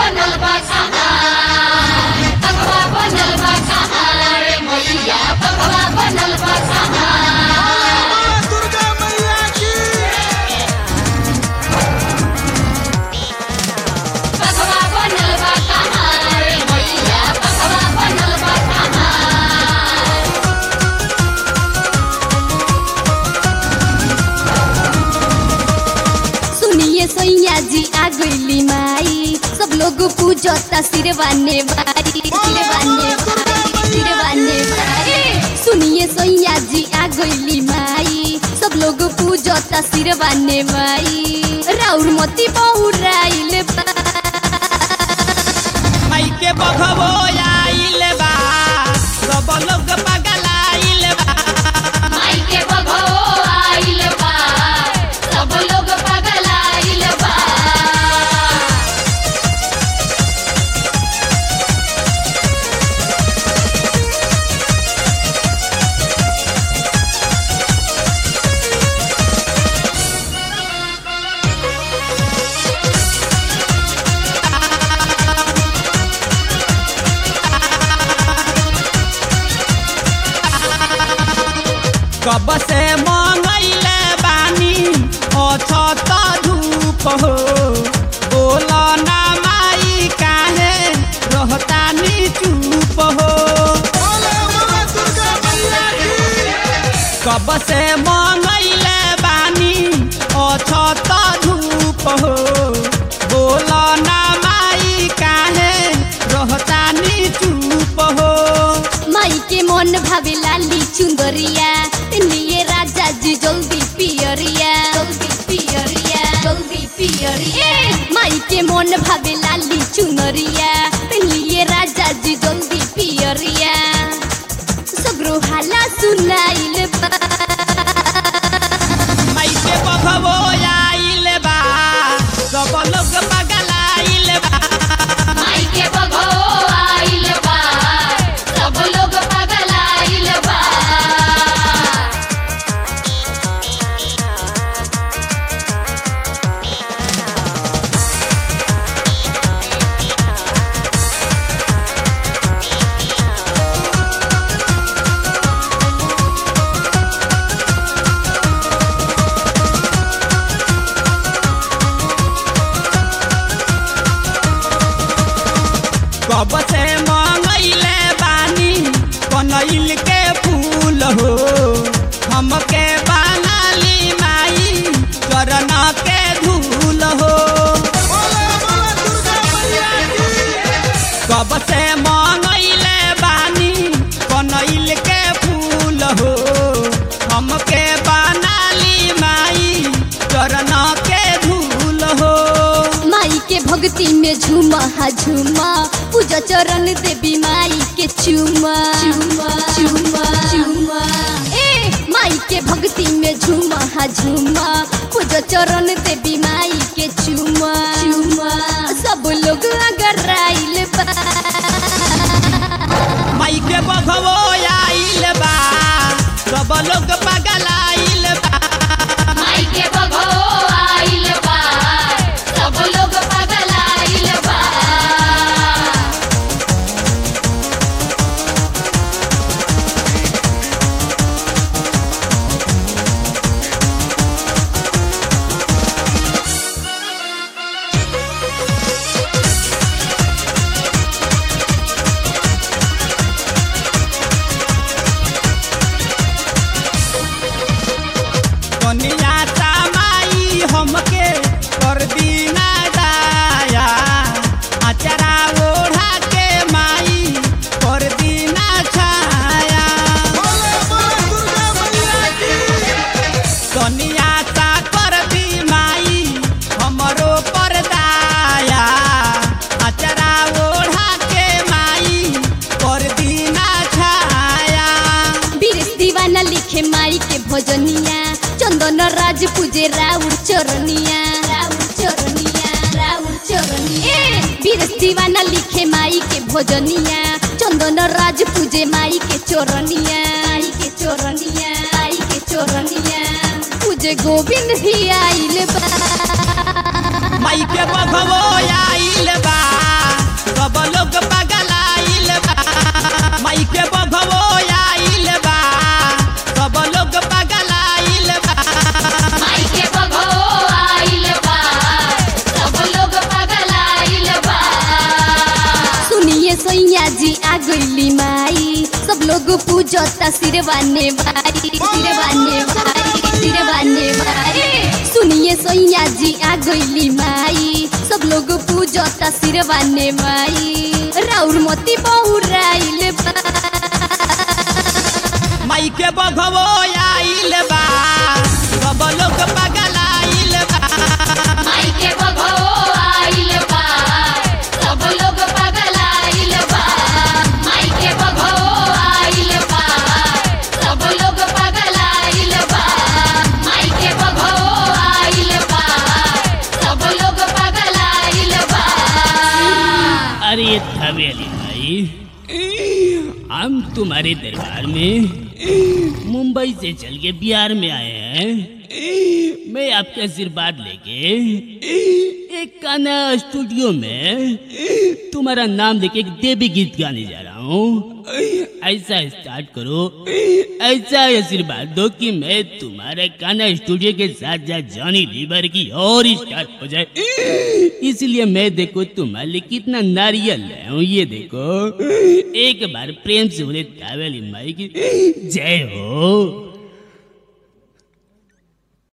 बनल बा कहाँ बघवा बनल बा कहाँ रे मैया बघवा बनल बा कहाँ दुर्गा मैया की बघवा बनल बा कहाँ रे मैया बघवा बनल बा कहाँ सुनिए सैया जी आ गईली माई सब लोग पूजता सिरवाने बारी सिरवाने बारी सिरवाने बारी सुनिए सैया जी आ गईली माई सब लोग पूजता सिरवाने माई राउर मती बहुराइल बा माइके बघबो आइल बा सब लोग पगलाइल बा माई के बघो आइल बा सब लोग पागल आइल बा कब से मंगैले बानी अछत धूप हो बोल ना माई काहे रहतानी चुप हो कब से मंगैले बानी अछत धूप हो बोल ना माई काहे रहतानी चुप हो माई के मन भावे लाली चुंदरिया लिए राजा जी जल्दी पियरिया जल्दी पियरिया जल्दी पियरिया माई के मन भावे लाली चुनरिया लिए राजा जी जल्दी पियरिया सगरो हाला सुनाइल बा माइके बघबो आइल बा सब लोग पगलाइल बा माई के बघो आइल बा सब लोग पागल आइल बा कब से मंगैले बानी कनैल के फूल हो हमके बनाली माई चरण के धूल हो कब से मंगैले बानी कनैल के फूल हो हमके बनाली माई चरण के धूल हो माई के भक्ति में झूमा हा झूमा पूजा चरण देवी माई के चूमा चूमा चूमा चूमा ए माई के भक्ति में झूमा हा झूमा पूजा चरण देवी माई के चूमा चूमा सब लोग अगर आइल बा माई के बघबो आइल बा सब लोग पगलाइल बा माई के बघो आइल बा सब लोग पागल आइल बा कनिया ता माई हमके कर दीना दाया अचरा ओढ़ा के माई कर दीना छाया कनिया ता कर दी माई हमरो पर दाया अचरा ओढ़ा के माई कर दीना छाया बीरस दीवाना लिखे माई के भजनिया चंदन राज पूजे राउर चरनिया राउर चरनिया राउर चरनिया बीरस दीवाना लिखे माई के भजनिया चंदन राज पूजे माई के चोरनिया माई के चोरनिया माई के चोरनिया पूजे गोविंद भी आइल बा माई के बघबो आइल बा पूजता सिरवाने भाई सिरवाने भाई सिरवाने भाई सुनिए सोइया जी आ गईली माई सब लोग पूजता सिरवाने माई राउर मोती बहुराइल बा माई के बघवो आइल बा सब लोग पगलाइल बा माई के बघो आइल बा सब लोग पगलाइल बा माई के बघो आइल बा सब लोग पगलाइल बा माई के बघो आइल बा सब लोग पगलाइल बा अरे थवेली भाई हम तुम्हारे दरबार में मुंबई से चल के बिहार में आए हैं मैं आपके आशीर्वाद लेके एक गाना स्टूडियो में तुम्हारा नाम लेके एक देवी गीत गाने जा रहा हूँ ऐसा स्टार्ट करो ऐसा आशीर्वाद दो कि मैं तुम्हारे गाना स्टूडियो के साथ साथ जॉनी लीवर की और स्टार्ट हो जाए इसलिए मैं देखो तुम्हारे लिए कितना नारियल लाया हूँ ये देखो एक बार प्रेम से बोले तावेली माई की जय हो